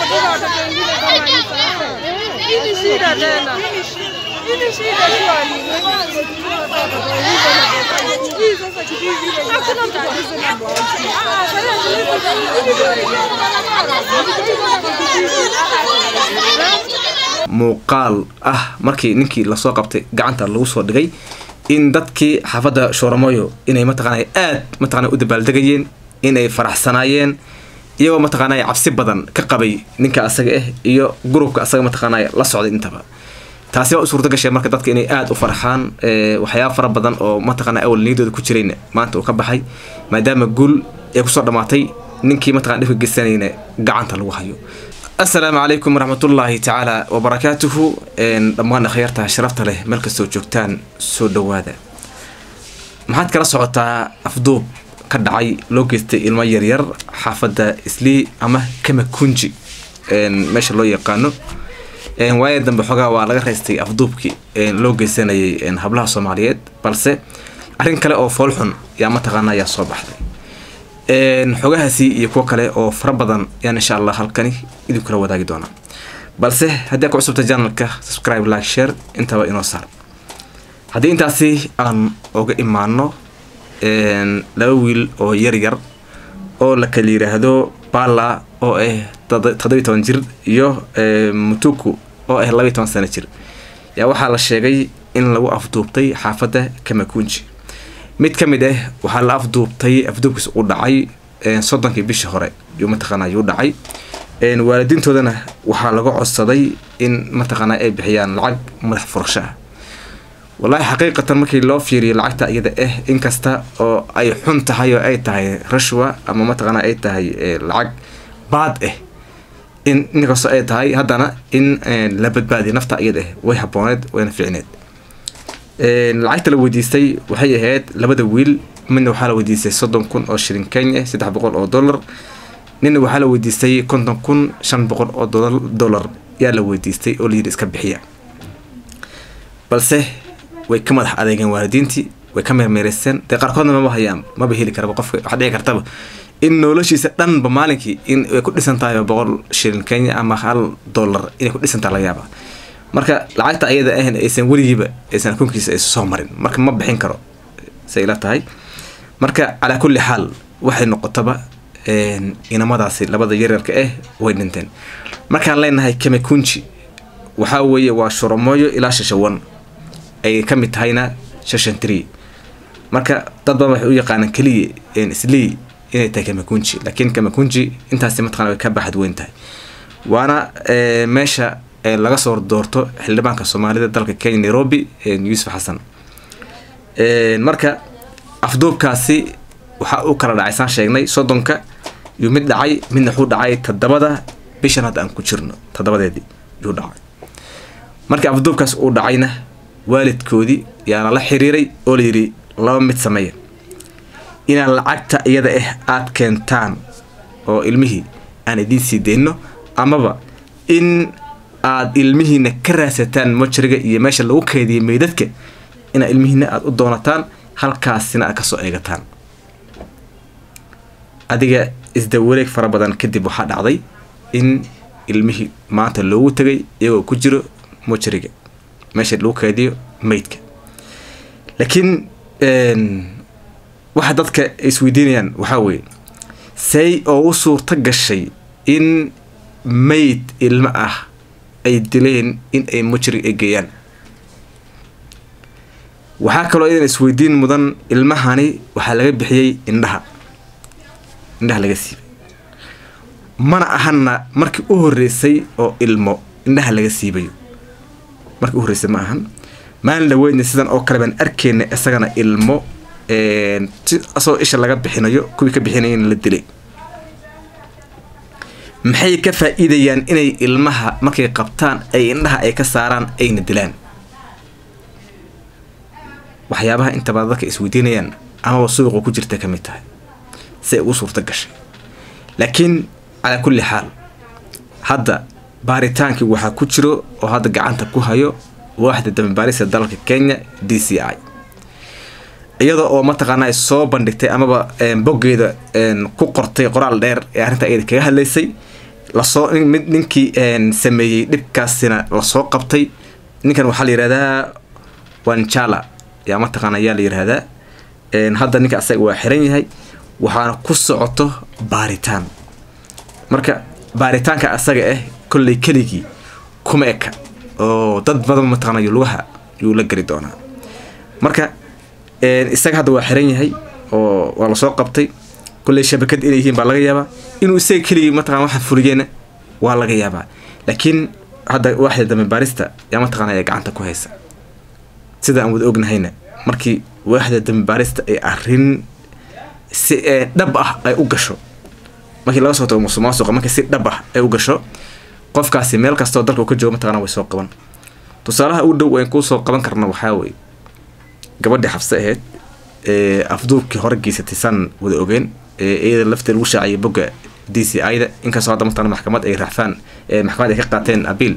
hatuna watoto wengine kama hii sasa. Hii ni shida tena. Hii ni shida shwari. Hii sasa kitu hivi hakuna mtu kabisa na bwana. Ah, sasa muuqaal ah markii ninkii lasoo qabtay gacanta lagu soo dhigay in dadkii xaafadda shooramoyo inay mataqaanay aad mataqana u dabaaldegayeen inay faraxsanaayeen iyagoo mataqaanay cabsi badan ka qabay ninka asaga ah iyo gurubka asaga mataqaanay la socday intaba taasi waa u suurta gashay marka dadka inay aada u farxaan waxyaaba fara badan oo mataqana awal niyadooda ku jirayna maanta uu ka baxay maadaama guul ay kusoo dhammaatay ninkii mataqana dhibka geysanayna gacanta lagu hayo asalaamu calaykum waraxmatullaahi tacaala wabarakaatuhu dhammaan akhyaarta sharafta leh meel kastoo joogtaan soo dhawaada maxaad kala socotaa afduub ka dhacay loo geystay ilmo yaryar xaafadda islii ama kamakunji meesha loo yaqaano waaya dambe xoogaa waa laga raystay afduubkii loo geysanayay hablaha soomaaliyeed balse arrin kale oo foolxun yaa mataqaana ayaa soo baxday xogahaasi iyo kuwo kale oo fara badan yaan insha allah halkani idin kula wadaagi doonaa balse haddii aad ku cusubta janalka subscribe like share intaba inoo saar haddii intaasi aan uga imaano laba wiil oo yar yar oo la kala yiraahdo bala oo ah toddobiyi toban jir iyo mutuku oo ah labaiyi toban sano jir yaa waxaa la sheegay in lagu afduubtay xaafadda kamakunji mid ka mid ah waxaa la afduubtay afduubkiis u dhacay soddonkii bishii hore yuu mataqaana yuu dhacay waalidiintoodana waxaa laga codsaday in mataqaana ay bixiyaan lacag madax furasho ah wallaahi xaqiiqatan markii loo fiiriyo lacagta iyada ah inkasta oo ay xun tahay oo ay tahay rashwa ama mataqaana ay tahay lacag baad ah in inkastoo ay tahay haddana in la badbaadiyo nafta iyada ah way habooneed wayna fiicneed lacagta la weydiistay waxay ahayd labada wiil midna waxaa la weydiistay soddon kun oo shilin kenya saddex boqol oo dollar ninna waxaa la weydiistay konton kun shan boqol oo dollar yaa la weydiistay oo layidhi iska bixiya balse way ka madax adeegeen waalidiintii way ka meermeereysteen dee qaarkoodna mama hayaan maba heli karaba qofka waxaa dhici kartaba in noloshiisa dhanba maalinkii in ay ku dhisan tahay boqol shilin kenya ama hal dollar inay ku dhisan tahay laga yaaba marka lacagta ayada ahn aysan weligiiba aysan akoonkiisa aysan soo marin marka ma bixin karo say ila tahay marka calaa kulli xaal waxay noqotaba inamadaasi labada yaryarka ah way dhinteen markaan leenahay kamakunji waxaa weeye waa shuromooyo ilaa shashawan ay ka mid tahayna shashan tree marka dad badan waxay u yaqaanaan keliya islii inay tahay kamakunji laakiin kamakunji intaasi mataqana way ka baxad weyn tahay waana meesha laga soo doorto xildhibaanka soomaalida dalka kenya nairobi yuusuf xasan marka afduubkaasi waxaa u kala dhacay saan sheegnay soddonka yuu mid dhacay midna wuxuu dhacay toddobada bishan hadda aan ku jirno toddobadeedii yuu dhacay marka afduubkaas uu dhacayna waalidkoodii yaana la xiriiray oo layidhi laba mid sameeya inaan lacagta iyada ah aada keentaan oo ilmihii aan idiin sii deyno amaba in aada ilmihiina ka raadsataan mojariga iyo meesha lagu keediyay meydadka inaad ilmihiina aada u doonataan halkaasina aad kasoo eegataan adiga isdawareeg fara badan kadib waxaa dhacday in ilmihii maanta loogu tegay iyagoo ku jiro mojariga meesha lagu keediyo meydka laakiin waxa dadka isweydiinayaan waxaa weeye say oo u suurto gashay in meyd ilmo ah ay dileen in ay mujrig ay geeyaan waxaa kaloo idan isweydiin mudan ilmahani waxaa laga bixiyey indhaha indhaha laga siibay mana ahana markii u horeysay oo ilmo indhaha laga siibayo markii u horreysay ma ahan maalin dhaweydna sidan oo kale baan arkeyna isagana ilmo asagoo isha laga bixinayo kuwii ka bixinayana la dilay maxay ka faa-iidayaan inay ilmaha markay qabtaan ay indhaha ay ka saaraan ayna dilaan waxyaabaha intaba dadka isweydiinayaan amaba suuqa ku jirta ka mid tahay si ay ugu suurto gashay laakiin calaa kulli xaal hadda baaritaankii waxaa ku jiro oo hadda gacanta ku hayo waaxda dambibaarista dalka kenya d c i iyada oo mataqaana soo bandhigtay amaba boggeeda ku qortay qoraal dheer ee arrinta iyada kaga hadlaysay lasoo mid ninkii sameeyey dhibkaasina lasoo qabtay ninkan waxaa la yihahdaa wanjala yaa mataqaana ayaa la yihahdaa hadda ninka asaga waa xiran yahay waxaana ku socoto baaritaan marka baaritaanka asaga ah kolley keligii kuma eka oo dad badan mataqaanayo lugaha yuu la geli doonaa marka isaga hadda waa xiran yahay oo waa lasoo qabtay kolley shabakad inay yihiin baa laga yaabaa inuu isaga keligii mataqana waxa fuliyeena waa laga yaabaa laakiin hadda waaxda dambe baarista yaa mataqana ee gacanta ku haysa sida aan wada ognahayna markii waaxda dambe baarista ay arrin si dhab ah ay u gasho markii laga soo tago musuqmaasuqa markii si dhab ah ay u gasho qofkaasi meel kastoo dalka uu ka joogo mataqana way soo qaban tusaalaha u dhow aan kuu soo qaban karna waxaa weye gabadhii xabse ahayd ee afduubkii hore geysatay saan wada ogeen ee iyada lafteed lagu shaaciyay bogga d c i da inkastoo hadda mataqana maxkamad ay raacfaan maxkamad ay ka qaateen abiil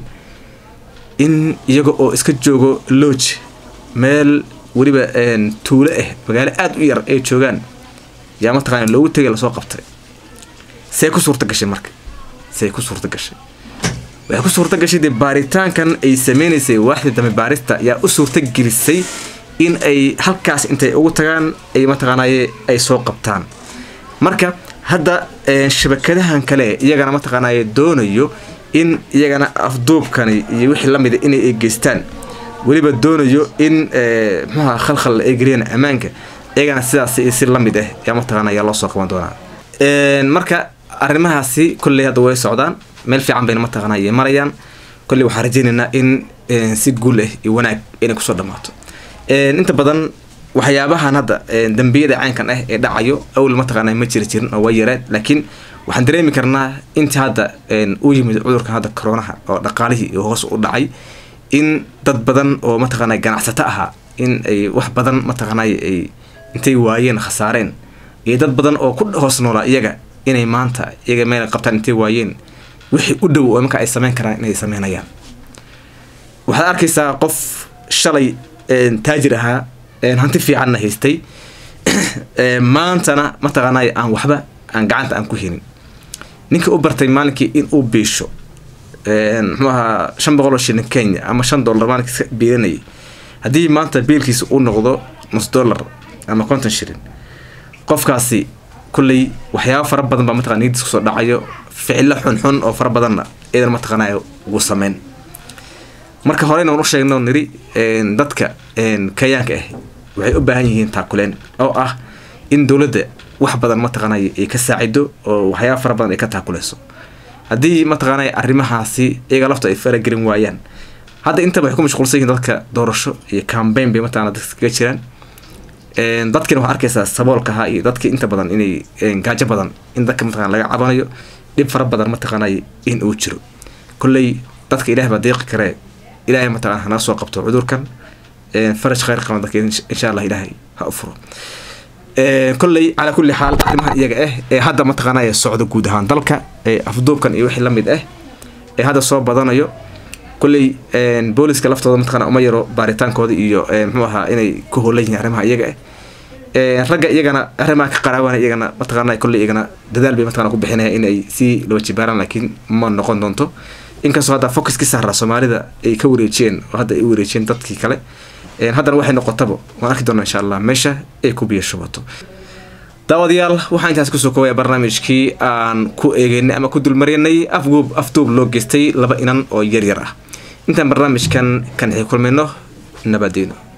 in iyaga oo iska joogo lodge meel weliba tuulo ah magaalo aada u yar ay joogaan yaa mataqana loogu tegay lasoo qabtay see ku suurta gashay marka see ku suurta gashay waxay ku suurta gashay dee baaritaankan ay sameynaysay waaxda dambe baarista yaa u suurta gelisay in ay halkaas intay ugu tagaan ay mataqaanaye ay soo qabtaan marka hadda shabakadahan kale iyagana mataqaanaye doonayo in iyagana afduubkani iyo wixii lamida inay geystaan weliba doonayo in muxuha khalkhal ay geliyaan ammaanka iyagana sidaas si lamid ah yaa mataqaana ayaa loo soo qaban doonaa marka arrimahaasi kolley hadda way socdaan meel fiican bayna mataqaana ay marayaan kolley waxaan rajeynaynaa in si guul ah iyo wanaag inay kusoo dhamaato inta badan waxyaabahan hadda dambiyada caynkan ah ee dhacayo awl mataqaana ma jiri jirin oo waa yareed laakiin waxaan dareemi karnaa inta hadda u yimid cudurkan hadda coronaha oo dhaqaalihii hoos u dhacay in dad badan oo mataqaana ganacsato ahaa in ay wax badan mataqaanay ay intay waayeen khasaareen iyo dad badan oo ku hoos noolaa iyaga inay maanta iyaga meel qabtaan intay waayeen wixii u dhow oo marka ay sameyn karaan inay sameynayaan waxaad arkaysaa qof shalay taajir ahaa hanti fiicanna haystay maantana mataqaanay aan waxba aan gacanta aan ku helin ninkii u bartay maalinkii in uu biisho muxuu ahaa shan boqol oo shilin kenya ama shan dollar maalinkii iska biilanayay haddii maanta biilkiisa uu noqdo nus dollar ama konton shilin qofkaasi kulley waxyaaba fara badan baa mataqana niyadiis kusoo dhacayo ficilo xunxun oo fara badanna idan mataqaanay ugu sameyn marka horeyna waan u sheegno niri dadka kayaanka ah waxay u baahan yihiin taakuleen oo ah in dowladda wax badan mataqaanay ay ka saacido oo waxyaaba fara badan ay ka taakuleyso haddii mataqaanay arrimahaasi iyaga lafta ay faragelin waayaan hadda intaba waxay ku mashquulsan yihiin dadka doorasho iyo cambaign bay mataqana dadka kaga jiraan dadkina waxaa arkaysaa saboolka ahaa iyo dadki inta badan inay gaajo badan in dadka mataqana laga cabanayo dhib fara badan mataqaanay in uu jiro kolley dadka ilaah baa deeqi karee ilaahay mataqana hana soo qabto cudurkan faraj khayr qaban dadka insha allah ilaahay ha u furo kolley calaa kulli xaal arrimahan iyaga ah ee hadda mataqaanay socdo guud ahaan dalka ee afduubkan iyo wixii lamid ah ee hadda soo badanayo kolley booliska laftooda mataqana uma yaro baaritaankooda iyo muxuu ahaa inay ku hoolan yihiin arrimaha iyaga ah ragga iyagana arrimaha ka qaraawana iyagana mataqaana kolley iyagana dadaal bay mataqana ku bixinaya in ay sii loo jibaaraan laakiin ma noqon doonto inkastoo hadda focuskii saaraa soomaalida ay ka wareejiyeen oo hadda ay wareejiyeen dadkii kale haddana waxay noqotaba waan arki doonaa insha allah meesha ay ku biyo shubato daawadayaal waxaan intaas kusoo koobaya barnaamijkii aan ku eegeynay ama ku dulmarinay afguub afduub loo geystay laba inan oo yaryar ah intaan barnaamijkan kan xii kulmayno nabadeeno